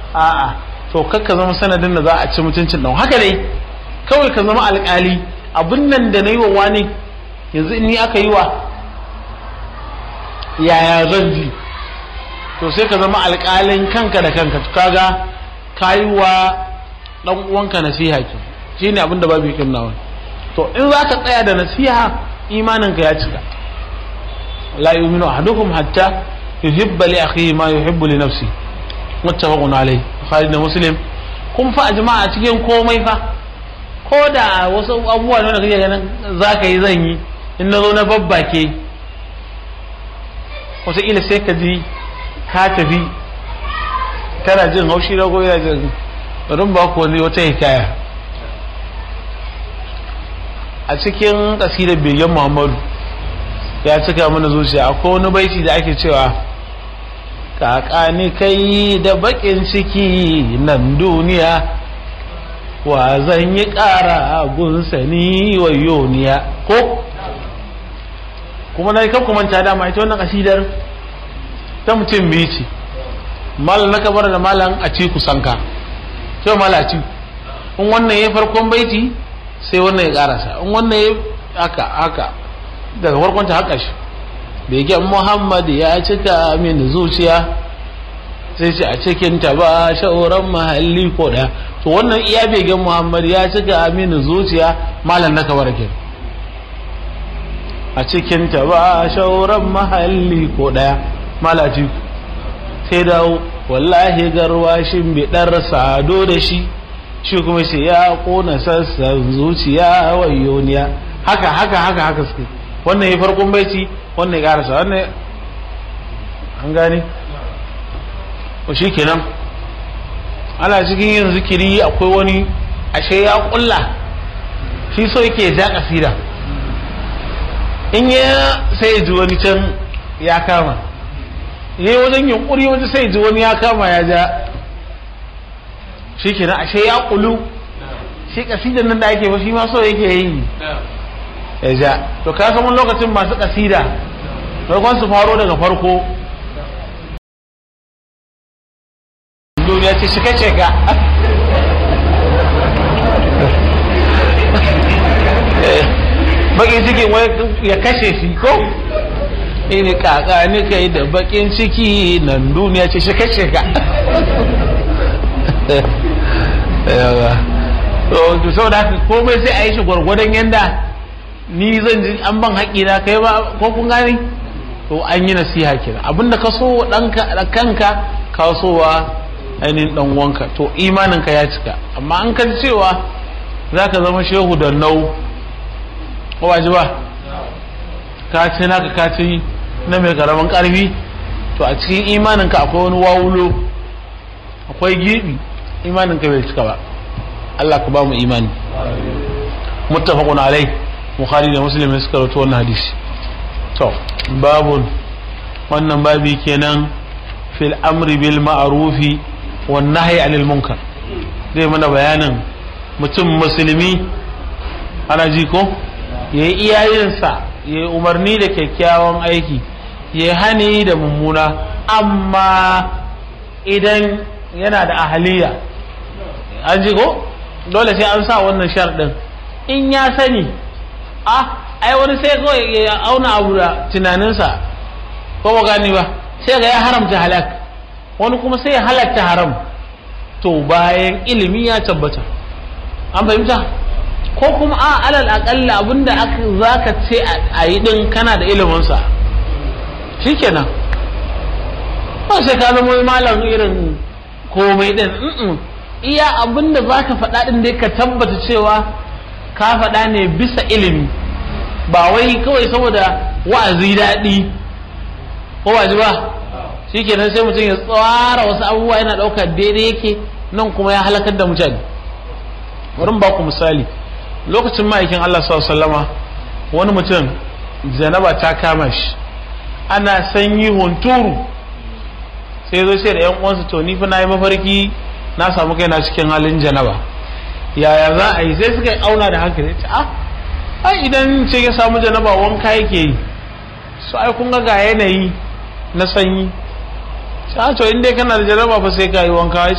a'a to kakka zama sanadin da za a ci mutuncin ɗan haka dai kawai ka zama alƙali abin nan da na yi wa wani yanzu in ni aka yi wa yaya zan ji to sai ka zama alƙalin kanka da kanka kaga ka yi wa ɗan uwanka nasiha ke shi ne abin da babu yakin nawa to in za ka tsaya da nasiha imaninka ya cika la yu'minu ahadukum hatta yuhibba li akhihi ma yuhibbu li nafsi muttafaqun alayhi bukhari da muslim kun fa jama'a cikin komai fa ko da wasu abubuwa ne da kake ganin zaka yi zan yi in na zo na babbake wataƙila sai ka ji ka tafi kana jin haushi na goyi jin bari ba ku wani wata hikaya a cikin ƙasidar begen muhammadu ya cika mana zuciya akwai wani baiti da ake cewa kakani kai da bakin ciki nan duniya wa zan yi ƙara gunsani wa yoniya ko kuma na kan kumanta dama ita wannan kasidar ta mutum biyu ce malam na kabar da malam a ci kusanka sai malam a ci in wannan ya farkon baiti sai wannan ya karasa in wannan ya haka haka daga farkon ta haka shi begen muhammad ya cika min zuciya sai ce a cikin ta ba shauran mahalli ko daya to wannan iya begen muhammad ya cika min zuciya malam na kabar ke a cikin ta ba shauran mahalli ko daya malaci sai dawo wallahi garwashin bidar sado da shi shi kuma sai ya kona sassan zuciya wayoniya haka haka haka haka suke wannan ya farkon baiti wannan ya karasa wannan an gane ko shi kenan ana cikin yin zikiri akwai wani ashe ya kulla shi so yake ja kasida in ya sai ji wani can ya kama yi wajen yunkuri wajen sai ji wani ya kama ya ja shi kenan ashe ya kulu shi kasidan nan da ake ba shi ma so yake yi ya ja to ka san wani lokacin masu kasida farkon su faro daga farko duniya ce shi kace ka bakin cikin ya kashe shi ko ini kaka ni kai da bakin ciki nan duniya ce shi kashe ka yawa to saboda haka komai sai a yi shi gwargwadon yanda ni zan ji an ban haƙi na kai ba ko kun gane to an yi nasiha kenan abinda ka so wa ɗanka da kanka ka so wa ainihin ɗan wanka to imaninka ya cika amma an kan cewa za ka zama shehu da nau ko ba ji ba ka ce naka ka ce na mai karamin ƙarfi to a cikin imaninka akwai wani wawulo akwai gibi imaninka bai cika ba Allah ka ba mu imani muttafaqun alai bukhari da muslim suka rawaito wannan hadisi to babun wannan babi kenan fil amri bil ma'rufi wan nahyi anil munkar zai mana bayanin mutum musulmi ana ji ko yayi iyayensa yayi umarni da kyakkyawan aiki yayi hani da mummuna amma idan yana da ahaliya an ji ko dole sai an sa wannan sharɗin in ya sani ah ai wani sai kawai ya auna abu da tunaninsa ko ba gani ba sai ga ya haramta halak wani kuma sai ya halatta haram to bayan ilimi ya tabbata an fahimta ko kuma a alal akalla abinda za ka ce a yi din kana da iliminsa shikenan ba sai ka zama malam irin komai din iya abinda za ka faɗa din dai ka tabbata cewa ka faɗa ne bisa ilimi ba wai kawai saboda wa'azi daɗi ko ba ji ba shi kenan sai mutum ya tsara wasu abubuwa yana ɗaukar daidai yake nan kuma ya halakar da mutane wurin ba ku misali lokacin ma'aikin Allah sallama wani mutum janaba ta kama shi ana sanyi hunturu sai zo sai da yan uwansa to ni fa na yi mafarki na samu kaina cikin halin janaba yaya za a yi sai suka auna da hankali ce ah ai idan ce ya samu janaba wanka yake yi su ai kun ga yanayi na sanyi sai to in dai kana da janaba fa sai ka yi wanka